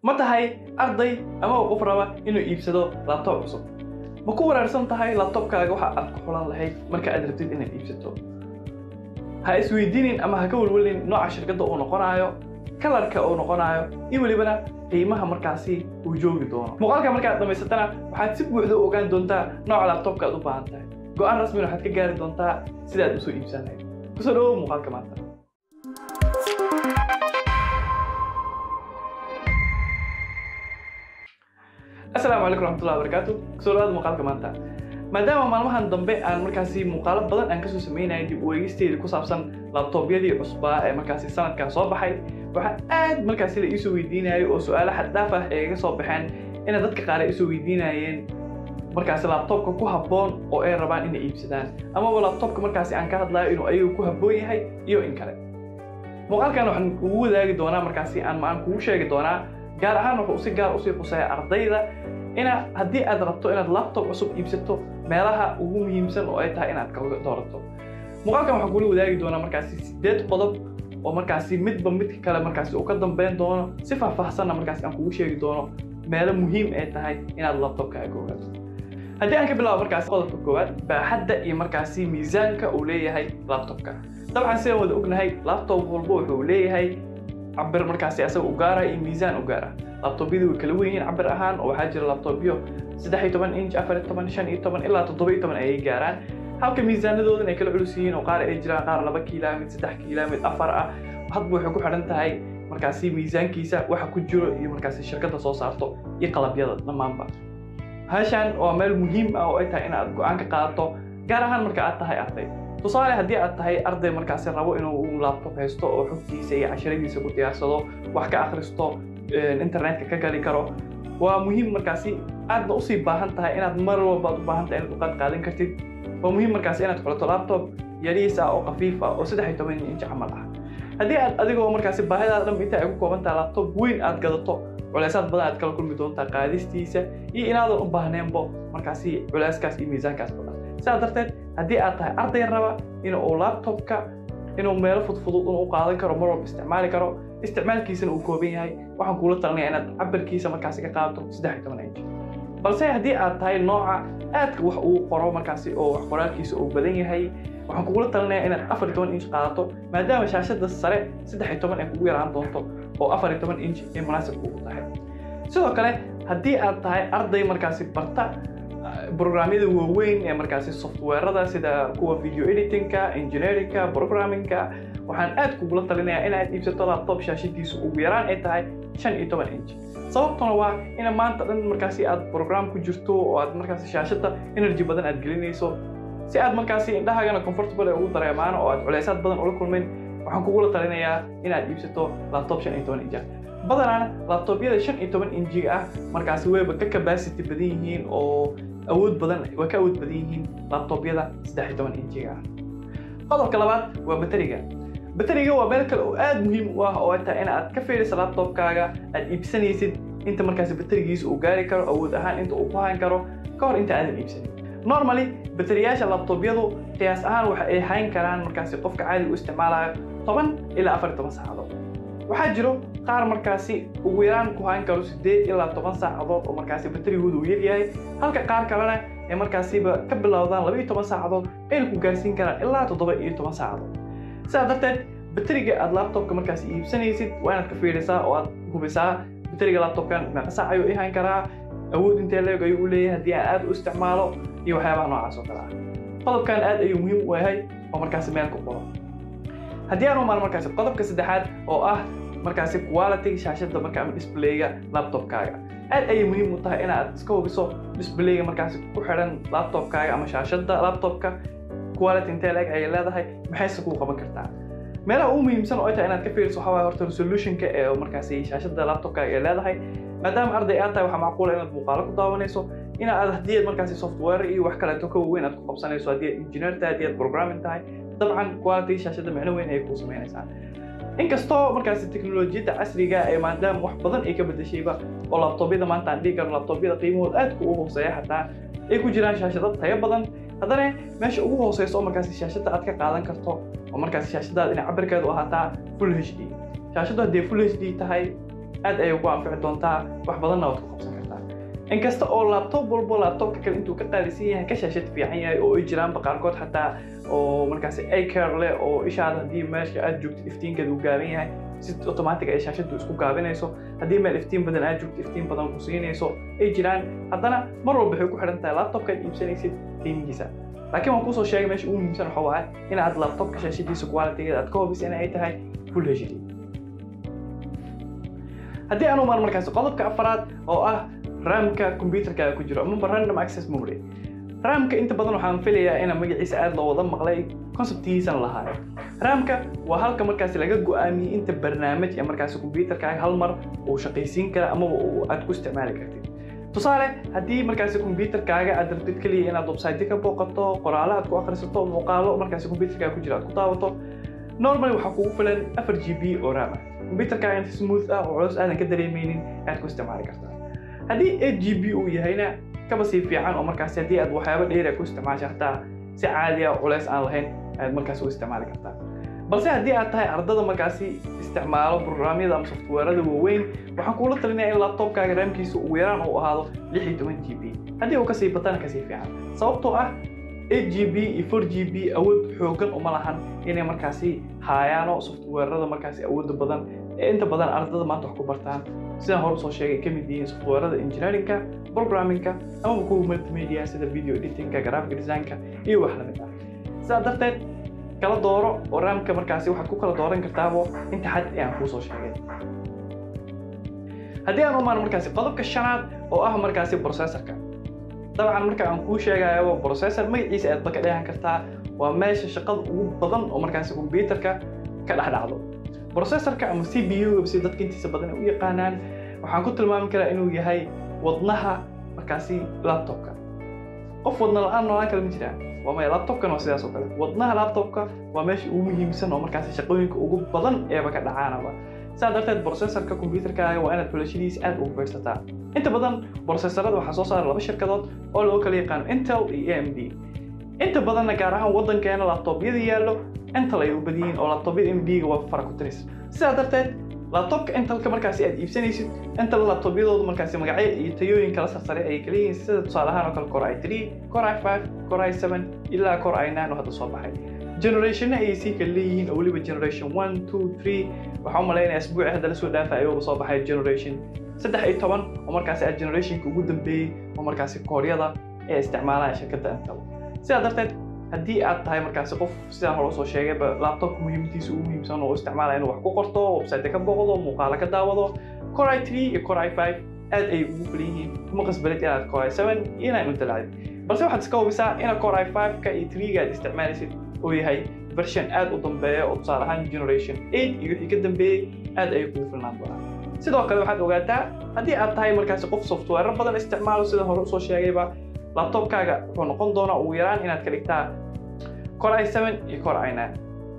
ma tahay arday ama qof raba inuu iibsado laptop cusub ma ku waraarsan tahay laptopkaaga waxa aad ku xulan lahayd marka aad rabtid inaad iibsato ha isweydiinin ama ha ka welwelin nooca shirkadda uu noqonayo kalarka uu noqonayo iyo welibana qiimaha markaasi uu joogi doono muuqaalka markaad dhammaysatana waxaad si buuxda u ogaan doontaa nooca laptopka aad u baahan tahay go-aan rasmina waxaad ka gaari doontaa sidaad usoo iibsan lahayd kusoo dhawow muuqaalka maanta asalaamu calaykum raxmatullahi wabarakaatu kusoo dhawaada muuqaalka maanta maadaama maalmahan dambe aan markaasi muuqaalo badan aan kasoo sameynaya dib u eegisteeda ku saabsan labtoobyadii cusbaa ee markaasi sanadkan soo baxay waxaa aad markaasi la iisoo weydiinayay oo su-aalo xad dhaaf ah ee iga soo baxeen ina dadka qaar ay isoo weydiinayeen markaasi laptopka ku habboon oo ay rabaan inay iibsadaan amaba laptopka markaasi aan ka hadlayo inuu ayagu ku habboon yahay iyo in kale muuqaalkan waxaan kugu wadaagi doonaa markaasi aan maan kugu sheegi doonaa gaar ahaan wuxuu si gaar usii quseeya ardayda ina haddii aad rabto inaad laptop cusub iibsato meelaha ugu muhiimsan oo ay tahay inaad ka doorato muuqaalkan waxaan kula wadaagi doonaa markaasi sideed qodob oo markaasi midba midka kale markaasi uu ka dambeyn doono si faahfaahsanna markaasi aan kugu sheegi doono meelo muhiim ay tahay inaad laptopkaaga ogaato haddii aan ka bilaabo markaasi qodobka koowaad baaxadda iyo markaasi miisaanka uu leeyahay laptopka dabcan sidaan wada ognahay laptop walba wuxuu leeyahay cabir markaasi asaga u gaara iyo miisaan u gaara laptobyadu way kala wen yihiin cabir ahaan oo waxaa jira laptopyo saddex iyo toban inch afar iyo toban shan iyo toban ilaa toddoba iyo toban ayay gaaraan halka miisaanadoodan ay kala culus yihiin oo qaar ay jiraan qaar laba kiila mid saddex kiila mid afar ah hadba waxay ku xidhan tahay markaasi miisaankiisa waxa ku jiro iyo markaasi shirkadda soo saarto iyo qalabyada dhammaanba hashan waa meel muhiim ah oo ay tahay inaad go-aan ka qaadato gaar ahaan marka aad tahay arday tusaale haddii aad tahay arday markaasi rabo inuu laptop haysto oo xogtiisa iyo casharadiisa ku diyaarsado wax ka akhristo internetka ka gali karo waa muhiim markaasi aadna usii baahan tahay inaad mar walba aad u baahan tahay inaad uqaad qaadan kartid waa muhiim markaasi inaad xulato laptop yariis ah oo khafiif ah oo saddex iyo toban inch camal ah haddii aad adigoo markaasi baahidaada dhan inta ay ku kooban tahay laptop weyn aad gadato culeysaad badan aad kala kulmi doontaa qaadistiisa iyo inaadan u baahneenbo markaasi culeyskaas iyo miisaankaas badan sidaa darteed haddii aad tahay arday raba in uu laptopka inuu meelo fudfudud u qaadan karo mar walba isticmaali karo isticmaalkiisana uu kooban yahay waxaan kuula talinaya inaad cabirkiisa markaasi ka qaadato saddex iyo toban inch balse haddii aad tahay nooca aadka wax uu qoro markaasi oo wax qoraalkiisa uu badan yahay waxaan kugula talinaya inaad afar iyo toban inch qaadato maadaama shaashada sare saddex iyo toban ay kugu yaraan doonto oo afar iyo toban inch ay munaasib kugu tahay sidoo kale haddii aad tahay arday markaasi barta programyada waaweyn ee markaasi softwarada sida kuwa video editingka engineeringka programmingka waxaan aad kugula talinayaa inaad iibsato laptop shaashadiisu ugu yaraan ay tahay shan iyo toban inch sababtuna waa ina maanta dhan markaasi aad program ku jirto oo aad markaasi shaashada energy badan aad gelinayso si aad markaasi indhahaagana comfortable ay ugu dareemaan oo aad culeysaad badan ula kulmayn waxaan kugula talinayaa inaad iibsato laptop shan iyo toban inch badanaana laptopyada shan iyo toban injiga ah markaasi wayba ka capacity badan yihiin oo awood badan waa ka awood badan yihiin laptopyada saddex iyo toban injiga ah qodobka labaad waa bateriga bateriga waa meel kale oo aad muhiim u ah oo ay tahay in aad ka fiiriso laptopkaaga aad iibsanaysid inta markaasi baterigiisa uu gaari karo awood ahaan inta uu ku hayn karo ka hor inta aadan iibsanin normally bateriyaasha laptopyadu qiyaas ahaan waxa ay hayn karaan markaasi qofka caadiga u isticmaalayo toban ilaa afar iyo toban saacadood waxaa jiro qaar markaasi ugu yaraan ku hayn karo sideed ilaa toban saacadood oo markaasi baterigoodu uu yaryahay halka qaar kalena ay markaasiba ka bilowdaan laba iyo toban saacadood ayna ku gaarsiin karaan ilaa toddoba iyo toban saacadood sidaa darteed bateriga aad laptopka markaasi iibsanaysid waa inaad ka fiirisaa oo aad hubisaa bateriga laptopkan meeqa saac ayuu i hayn karaa awood intee leeg ayuu u leeyahay haddii aan aad u isticmaalo iyo waxyaabaha noocaas oo kale ah qodobkan aad ayuu muhiim u yahay oo markaasi meel ku qoro haddii aan u maal markaasi qodobka saddexaad oo ah markaasi quality shaashada marka ama displayga laptopkaaga aad ayay muhiim u tahay inaad iska hubiso displayga markaasi ku xidhan laptopkaaga ama shaashada laptopka quality intee leeg ayay leedahay maxayse kuu qaban kartaa meelaha ugu muhiimsan oo ay tahay inaad ka fiiriso waxaa waaye horta resolutionka ee markaasi shaashada laptopkaaga ay leedahay maadaama arday aad tahay waxaa macquula inaad muuqaalo ku daawanayso in aad haddii aad markaasi software iyo wax kaleeto ka waaweyn aad ku qabsanayso haddii aad engineer tahay haddii aad programming tahay dabcan quality shaashada micno weyn ayay kuu samaynaysaa inkastoo markaasi teknolojiyadda casriga ee maadaama wax badan ay ka bedeshayba oo laptopyada maanta aan dhihi karno laptopyada qiimahooda aadka u hooseeya xataa ay ku jiraan shaashado tayo badan haddana meesha ugu hooseyso oo markaasi shaashada aad ka qaadan karto oo markaasi shaashadaada inay cabirkeedu ahaataa full h d shaashadu haddii full h d tahay aad ayay ku anfici doontaa wax badanna waad ku qabsan kartaa inkasta oo laptop walbo laptopka kale intuu ka qaalisan yahay ka shaashad fiican yahay oo ay jiraanba qaarkood xataa oo markaasi acare leh oo ishaada haddii meesha aad joogtid iftiinkeeda uu gaaban yahay si automatic ay shaashadu isku gaabinayso haddii meel iftiin badan aad joogto iftiin badan ku siinayso ay jiraan haddana mar walba waxay ku xidhan tahay laptopkaad iibsanaysid qiimihiisa laakiin waan kusoo sheegay meesha ugu muhiimsan waxa waaye in aad laptopka shaashadiisa qualitygeeda aad ka hubisa in ay tahay full hd haddii aan umaan markaasi qodobka afaraad oo ah ramka computerkaaga ku jiro amaba random access memory ramka inta badan waxaan filayaa ina magaciisa aad loo wada maqlay conceptigiisana lahaayo ramka waa halka markaasi laga go-aamiyey inta barnaamij ee markaasi computerkaaga hal mar uu shaqaysiin kara amaba aad ku isticmaali kartid tusaale haddii markaasi computerkaaga aad rabtid keliya inaad website ka booqato qoraalo aad ku akhrisato muuqaalo markaasi computerkaaga ku jira aad ku daawato normally waxaa kugu filan afar g b oo ram ah computerkaaga inta smooth ah oo culus aadan ka dareemeynin aad ku isticmaali kartaa haddii eight g b uu yahayna kaba sii fiican oo markaasi haddii aad waxyaabo dheer ku isticmaasha hataa si caadi ah culeys aan lahayn ayaad markaasi u isticmaali kartaa balse haddii aad tahay ardada markaasi isticmaalo programyada ama softwarada waaweyn waxaan kuula talinaya in laptopkaaga raamkiisa ugu yaraan uu ahaado lix iyo toban g b haddii uu kasii batana kasii fiican sababtoo ah 8 g b iyo 4 g b awood xoogan uma lahan inay markaasi haayaano softwarada markaasi awooda badan ee inta badan ardada maanta wax ku bartaan sidaan hore usoo sheegay ka mid yihiin softwarada engineeringka programmingka amaba kuwa multimedia sida video editingka graphic designka iyo wax lamid ah sidaa darteed kala dooro oo raamka markaasi waxaad ku kala dooran kartaabo inta xad ee aan kuusoo sheegay haddii aan umaan markaasi qodobka shanaad oo ah markaasi processorka dabcan marka aan kuu sheegayo processor magaciisa aad ba ka dheehan kartaa waa meesha shaqada ugu badan oo markaasi computerka ka dhex dhacdo processorka ama c b u si dadka intiisa badan ay u yaqaanaan waxaan ku tilmaami karaa inuu yahay wadnaha markaasi laptopka qof wadna la-aan noolaan kale ma jiraan waa maya laptopkan waa sidaas oo kale wadnaha laptopka waa meesha ugu muhiimsan oo markaasi shaqooyinka ugu badan eeba ka dhacaanaba sidaa darteed processorka computerkaaga waa inaad xulashadiisa aad ugu fiirsataa inta badan processorada waxaa soo saara laba shirkadood oo loo kala yaqaano intel iyo a m d inta badanna gaar ahaan waddankeena laptopyada yaallo intel ay u badan yihiin oo laptopyada m d ga waa farakuteris sidaa darteed laptopka intelka markaasi aad iibsanaysid intel laptopyadoodu markaasi magacyo iyo tayooyin kala sarsare ay kala yihiin sida tusaale ahaan oo kale core i 3 core i 5 core i 7 ilaa core i 9 oo hadda soo baxay generationna ayay sii kala leeyihiin oo weliba generation 1 2 3 waxaa u malaynaya asbuuci hadda lasoo dhaafa ayuuba soo baxay generation saddex iyo toban oo markaasi ah generationka ugu dambeeyey oo markaasi kooryada ee isticmaalaya shirkadda intel sidaa darteed haddii aad tahay markaasi qof sidaan hore usoo sheegayba laptopka muhiimadiisa ugu muhiimsan oo isticmaalaya inuu wax ku qorto website ka booqdo muuqaalo ka daawado core i 3 iyo core i 5 aad ay ugu filan yihiin kuma qasbalid inaad core i 7 iyo inaad untalacdid balse waxaad iska hubisaa inaad core i 5 ka iyo 3 ga aad isticmaalaysid oo yahay version aad u dambeeya oo tusaale ahaan generation 8 iyo wixii ka dambeeyey aad ayay kugu filnaan doonaan sidoo kale waxaad ogaataa haddii aad tahay markaasi qof software badan isticmaalo sida hore usoo sheegayba laptopkaaga wuxuu noqon doonaa ugu yaraan inaad ka dhigtaa core i 7 iyo core i 9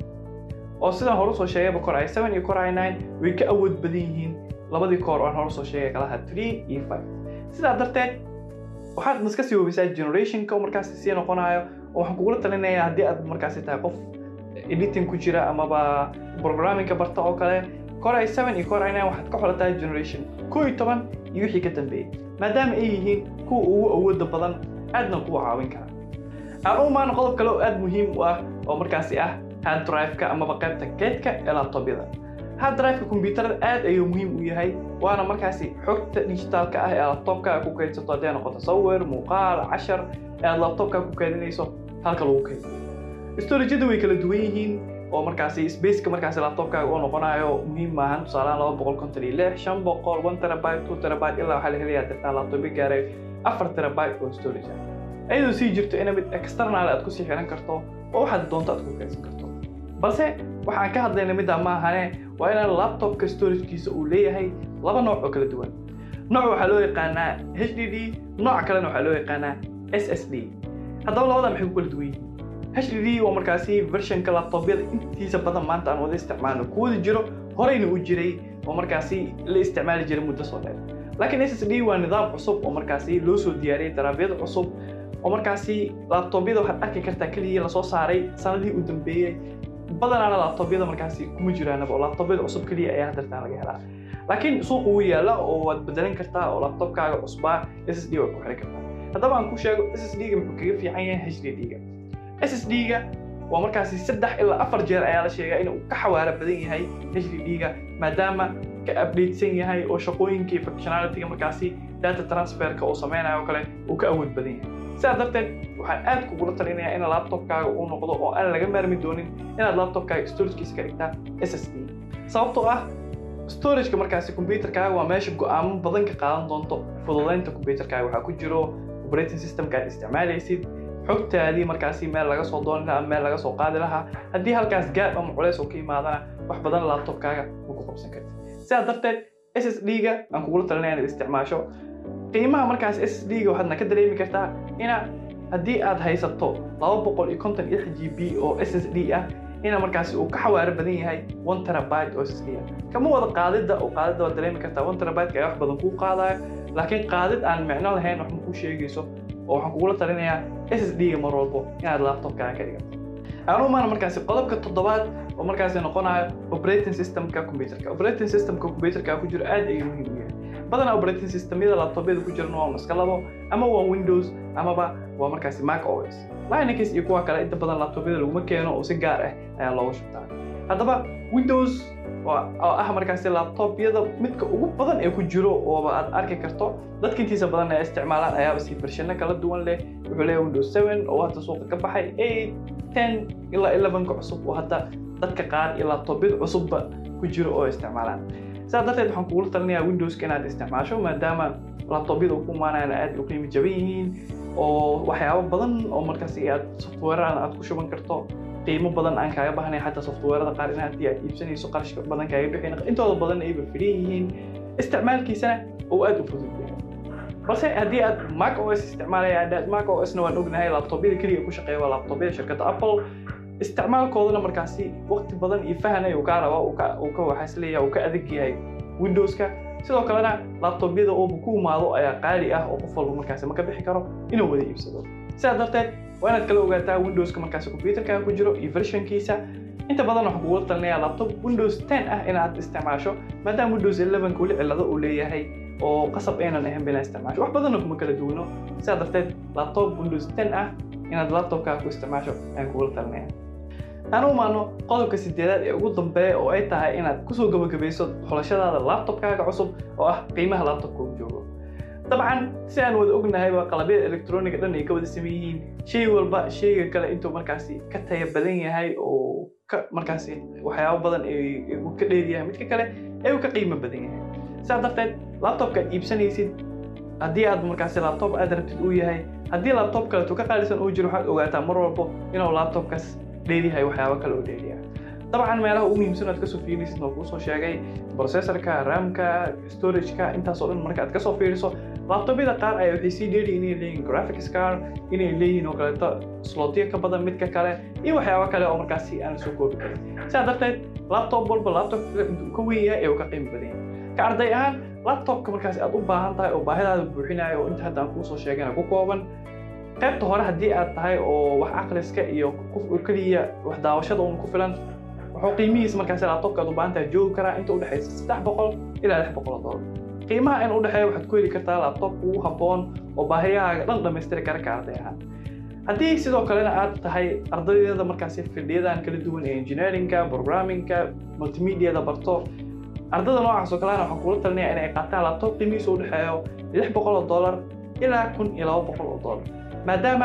oo sidaan hore usoo sheegayba core i 7 iyo core i 9 way ka awood badan yihiin labadii core oo aan hore usoo sheegay kalaha 3 iyo 5 sidaa darteed waxaad iska sii hubisaa generationka oo markaasi sii noqonayo oo waxaan kugula talinayaa haddii aad markaasi tahay qof editing ku jira amaba programmingka barta oo kale core i 7 iyo core i 9 waxaad ka xolataa generation koo iyo toban iyo wixii ka dambeeyey maadaama ay yihiin kuwa ugu awooda badan aadna kuwa caawin kara aan u maana qodob kale oo aad muhiim u ah oo markaasi ah hard drive-ka amaba qaybta keedka ee laptopyada hard drive-ka kombiyuutarada aad ayuu muhiim u yahay waana markaasi xogta digitaalka ah ee laptopka ku kaydsato haddii noqoto sawir muuqaal cashar ee aad laptopka ku kaydinayso halka lagu kaydiyo storageyada way kala duwan yihiin oo markaasi spaceka markaasi laptopkaaga uu noqonayo muhiim maahan tusaalahaan laba boqol konton iyo lix shan boqol one terabyte two terabyte ilaa waxaa la helayaa dirtaa laptopyo gaaray afar terabyte oo storage ah iyadoo sii jirto ina mid external aad kusii xiran karto oo waxaad doonto aad ku kaydsan karto balse waxaan ka hadlayna middaa ma ahane waa inaan laptopka storagekiisa uu leeyahay laba nooc oo kala duwan nooc waxaa loo yaqaanaa h d d nooca kalena waxaa loo yaqaanaa s s d haddaba labada maxay ku kala duwan yihiin HDD waa markaasi versionka laptopyada intiisa badan maanta aan wada isticmaalno kuwada jiro horeyna u jiray oo markaasi la isticmaali jiray muddo soo dheer laakiin SSD waa nidaam cusub oo markaasi loo soo diyaariyay daraabyada cusub oo markaasi laptopyada waxaad arki kartaa keliya lasoo saaray sanadihii u dambeeyey badanaana laptobyada markaasi kuma jiraanaba oo laptobyada cusub keliya ayaa hadartaan laga helaa laakiin suuqa wuu yaalla oo waad bedelan kartaa oo laptopkaaga cusbaa ssd waad ku xiri kartaa haddaba aan ku sheego ssd-ga muxuu kaga fiican yahay hdd-ga ssd-ga waa markaasi saddex ilaa afar jeer ayaa la sheegaa inuu ka xawaaro badan yahay hdd-ga maadaama ka updatesan yahay oo shaqooyinkii functionality-ga markaasi data transferka uu sameynayo oo kale uu ka awood badan yahay sidaa darteed waxaan aad kugula talinayaa in laptopkaaga uu noqdo oo aan laga maarmi doonin inaad laptopkaaga storagekiisa ka dhigtaa ssd sababtoo ah storageka markaasi computerkaaga waa meesha go'aamo badan ka qaadan doonto fududeynta computerkaaga waxaa ku jiro operating systemka aad isticmaalaysid xogtaadii markaasi meel laga soo dooni lahaa meel laga soo qaadi lahaa haddii halkaas gaab ama culeys oo ka yimaadana wax badan laptopkaaga ma ku qabsan kartid sidaa darteed ssd-ga aan kugula talinaya inaad isticmaasho qiimaha markaas ssd-ga waxaadna ka dareemi kartaa ina haddii aad haysato laba boqol iyo konton iyo lix g b oo ssd ah ina markaasi uu ka xawaaro badan yahay one terabyte oo ssd ah kama wada qaadidda oo qaadidda waad dareemi kartaa one terabyte ayaa wax badan kuu qaadaya laakiin qaadid aan micno lahayn wax ma kuu sheegayso oo waxaan kugula talinayaa ssd-ga mar walbo inaad laptopkaaga ka dhigato aan umaana markaasi qodobka toddobaad oo markaasi noqonayo operating systemka computerka operating systemka computerka ku jiro aad ayuu muhiim u yahay badanaa operating systemyada laptopyada ku jirana waa iska labo ama waa windows amaba waa markaasi mac os linux iyo kuwa kale inta badan laptopyada laguma keeno oo si gaar ah ayaa looga shubtaa haddaba windows oo ah markaasi laptopyada midka ugu badan ee ku jiro ooba aad arki karto dadka intiisa badan ay isticmaalaan ayaaba si vershano kala duwan leh wuxuu leeyahay windows 7 oo hadda suuqa ka baxay 8 10 ilaa 11 ka cusub oo hadda dadka qaar iyo laptopyada cusubba ku jiro oo isticmaalaan sidaa darteed waxaan kugula talinayaa windowska inaad isticmaasho maadaama laptopyada ku imaanayaan aad u qiimo jaban yihiin oo waxyaabo badan oo markaasi aad software aad ku shuban karto qiimo badan aan kaaga bahnay xataa softwarada qaar in haddii aad iibsanayso qarashka badan kaaga bixin intooda badan ayba filan yihiin isticmaalkiisana oo aad u fudud yahay balse haddii aad mac os isticmaalaya aad mac osna waan ognahay laptopyada keliya ku shaqeeya waa laptopyada shirkadda apple isticmaalkoodana markaasi waqti badan iyo fahan ayuu kaa rabaa uu ka waxaa isleeyahay uu ka adag yahay windowska sidoo kalena laptopyada ooba ku imaado ayaa qaali ah oo qof walba markaasi ma ka bixi karo inuu wada iibsado sidaa darteed waa inaad kala ogaataa windowska markaasi computerkaaga ku jiro iyo versionkiisa inta badan waxaan kugula talinayaa laptop windows 10 ah inaad isticmaasho maadaama windows 11 weli cillado uu leeyahay oo qasab aynan ahayn inaad isticmaasho wax badanna kuma kala duwano sidaa darteed laptop windows 10 ah inaad laptopkaaga ku isticmaasho ayaan kugula talinaya aan u imaano qodobka sideedaad ee ugu dambeeya oo ay tahay inaad kusoo gabagabayso xulashadaada laptopkaaga cusub oo ah qiimaha laptopka uu joogo dabcan si aan wada ognahayba qalabyada electroniga dhan ay ka wada saman yihiin shay walba shayga kale intuu markaasi ka taya badan yahay oo ka markaasi waxyaabo badan uu ka dheer yahay midka kale ee uu ka qiimo badan yahay sidaa darteed laptopka aad iibsanaysid haddii aad markaasi laptop aad rabtid uu yahay haddii laptop kaleetu ka qaalisan uu jiro waxaad ogaataa mar walbo inuu laptopkaas dheeryahay waxyaabo kale oo dheeryahay dabcan meelaha ugu muhiimsan aad kasoo fiirisid waa kuu soo sheegay processorka ramka storageka intaasoo dhan marka aad kasoo fiiriso laptopyada qaar ayaa waxay sii dheeri inay leeyihin graphics card inay leeyihiin oo kaleeto slotyo ka badan midka kale iyo waxyaabo kale oo markaasi aan soo koobi karin sidaa darteed laptop walba laptopka intuu ka weyn yahay ee uu ka qiimo badan yahay ka arday ahaan laptopka markaasi aad u baahan tahay oo baahidaada buuxinayo oo inta hadda aan kuu soo sheegana ku kooban qaybta hore haddii aad tahay oo wax akhriska iyo keliya wax daawashada uun ku filan wuxuu qiimihiisa markaasi laptopka aad u baahan tahay joogi karaa inta udhexaysa saddex boqol ilaa lix boqol oo dollar qiimaha in udhexeeya waxaad ku heli kartaa laptop ugu habboon oo baahiyahaaga dhan dhammaystiri kara ka arday ahaan haddii sidoo kalena aad tahay ardaydada markaasi fidhiyadan kala duwan ee engineeringka programmingka multimediada barto ardada noocaas oo kalena waxaan kula talinaya inay qaataan laptop qiimihiisa udhexeeyo lix boqol oo dollar ilaa kun iyo laba boqol oo dollar maadaama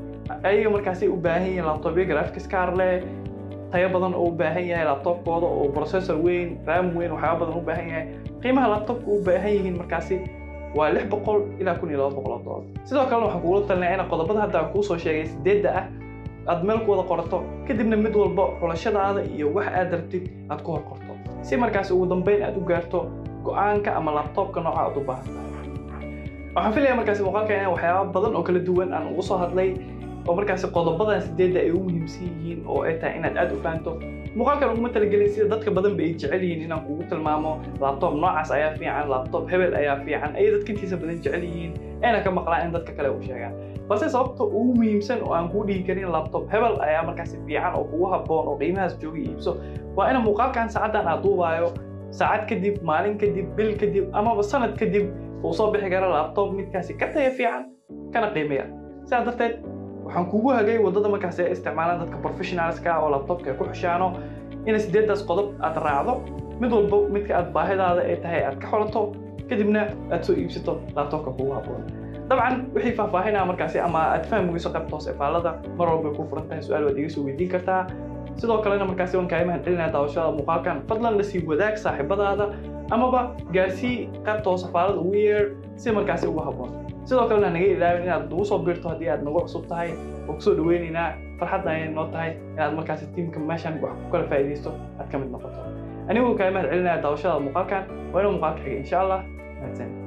ayaga markaasi u baahan yihiin laptopyo graphics card leh tayo badan oo u baahan yahay laptopkooda oo processor weyn ram weyn waxyaaba badan u baahan yahay qiimaha laptopka u baahan yihiin markaasi waa lix boqol ilaa kun iyo laba boqol oo dollar sidoo kalena waxaan kugula talinaya in qodobada hadda aan kuu soo sheegay sideedda ah aad meel ku wada qorato kadibna mid walba xulashadaada iyo wax aad rabtid aad ku hor qorto si markaasi ugu dambeyn aad u gaarto go-aanka ama laptopka nooca aad u baahan tahay waxaan filaya markaasi muuqaalka inaan waxyaaba badan oo kala duwan aan ugu soo hadlay oo markaasi qodobadan sideedda ay ugu muhiimsan yihiin oo ay tahay inaad aad u fahanto muuqaalkan uguma talagelin sida dadka badan ba ay jecel yihiin inaan kugu tilmaamo laptop noocaas ayaa fiican laptop hebel ayaa fiican ayay dadka intiisa badan jecel yihiin ayna ka maqlaan in dadka kale u sheegaan balse sababta ugu muhiimsan oo aan kuu dhihi karin laptop hebel ayaa markaasi fiican oo kugu habboon oo qiimahaas jooga iibso waa ina muuqaalkan saacadan aad duubaayo saacad kadib maalin kadib bil kadib amaba sanad kadib uu soo bixi kara laptop midkaasi ka taya fiican kana qiimeya sidaa darteed waxaan kugu hagay waddada markaasi ay isticmaalaan dadka professionalska oo laptopka ay ku xushaano ina sideedaas qodob aad raacdo mid walba midka aad baahidaada ay tahay aad ka xolato kadibna aad soo iibsato laptopka kugu habboon dabcan wixii faahfaahinaa markaasi ama aad fahmi weyso qaybta hoose faalada mar walba ku furan tahay su-aal waad iga soo weydiin kartaa sidoo kalena markaasi waan kaaga mahad celinaya daawashada muuqaalkan fadlan la sii wadaag saaxiibadaada amaba gaarsii qaybta hoose faalada ugu yeer si markaasi ugu habboon sidoo kalena naga ilaawin inaad nagu soo biirto haddii aad nagu cusub tahay oo kusoo dhaweynaynaa farxadda ayay noo tahay inaad markaasi tiimka meeshan wax ku kala faa'iidaysto aad ka mid noqoto aniguu kaaga mahad celinaya daawashada muuqaalkan waa inuu muuqaalka xigay insha allah mahadsan